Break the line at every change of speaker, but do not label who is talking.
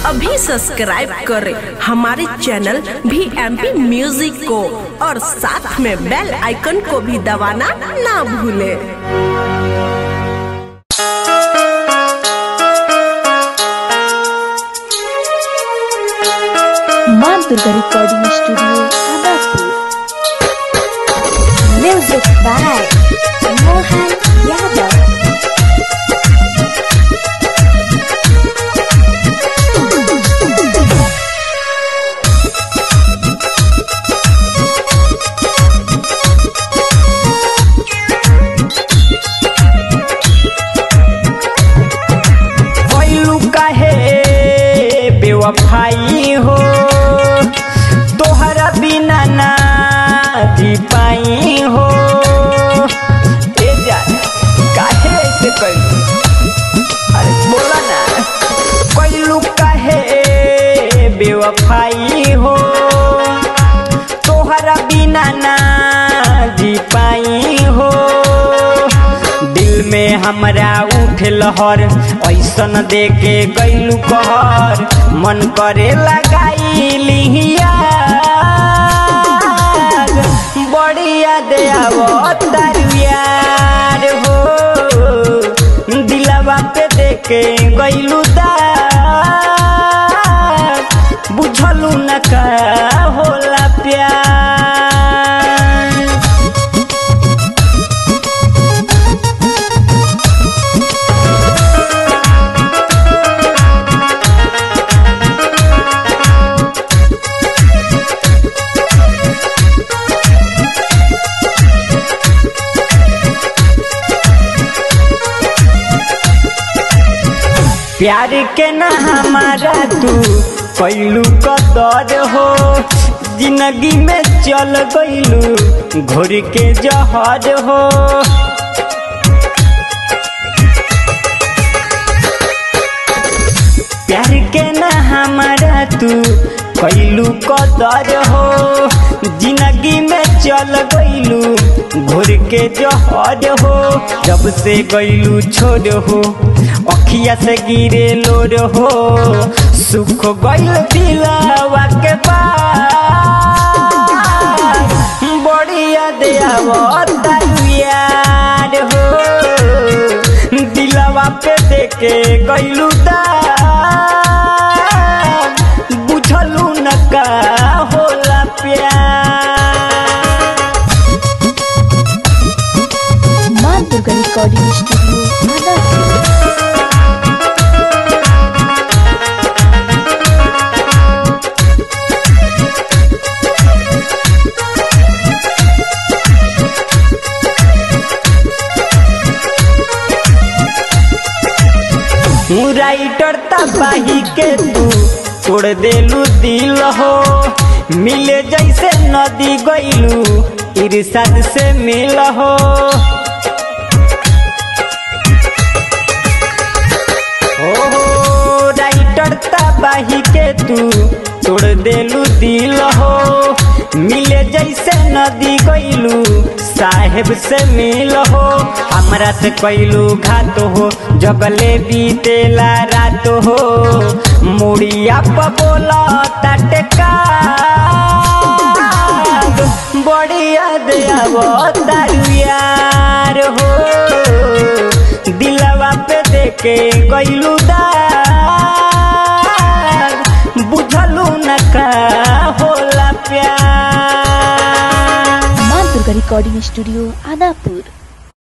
अभी सब्सक्राइब करें हमारे चैनल भी एम पी म्यूजिक को और साथ में बेल आइकन को भी दबाना ना भूलें
माँ Durga recording studio Adapur music by Mohan Yadav
भइलू काहे बेवफाई हो तोहरा बिना ना जी पाई हो ए जा काहे ऐसे कइलू अरे बोला ना कइलू काहे बेवफाई हो तोहरा बिना ना जी पाई हो दिल में हमरा उठ लहर ऐसन दे के गैलू कहर मन करे लगाई लिहिया बढ़िया दे तारू यार हो दिलवा पे दे के गैलू दार बुझलू न का होला प्यार प्यार के ना हमारा तू कैलू कदर हो जिंदगी में चल गईलू घोर के जहर हो प्यार के ना हमारा तू कैलू कदर हो जिंदगी में चल गईलू घोर के जहर हो जब से गईलू छोड़ हो अखिया से गिरे लोर हो सुख गईल दिलावा के पार बढ़िया दया यार हो दिलवा पे देके गईलू दार बुझलू न का होला प्यार
माँ Durga recording studio Adapur
writer तबाही के तू तोड़ देलू दिल हो मिले जैसे नदी गईलू इरशाद से मिल हो ओ राइटर तबाही के तू तोड़ देलू दिल हो मिले जैसे नदी गईलू साहेब से मिल हो हमरा से कैलू घात हो जगले बीतेला रात हो मुड़िया प बोला टटका बढ़िया दया तारू यार हो दिलवा पे देके गईलू दार बुझलू न का होला प्यार
माँ दुर्गा रिकॉर्डिंग स्टूडियो आदापुर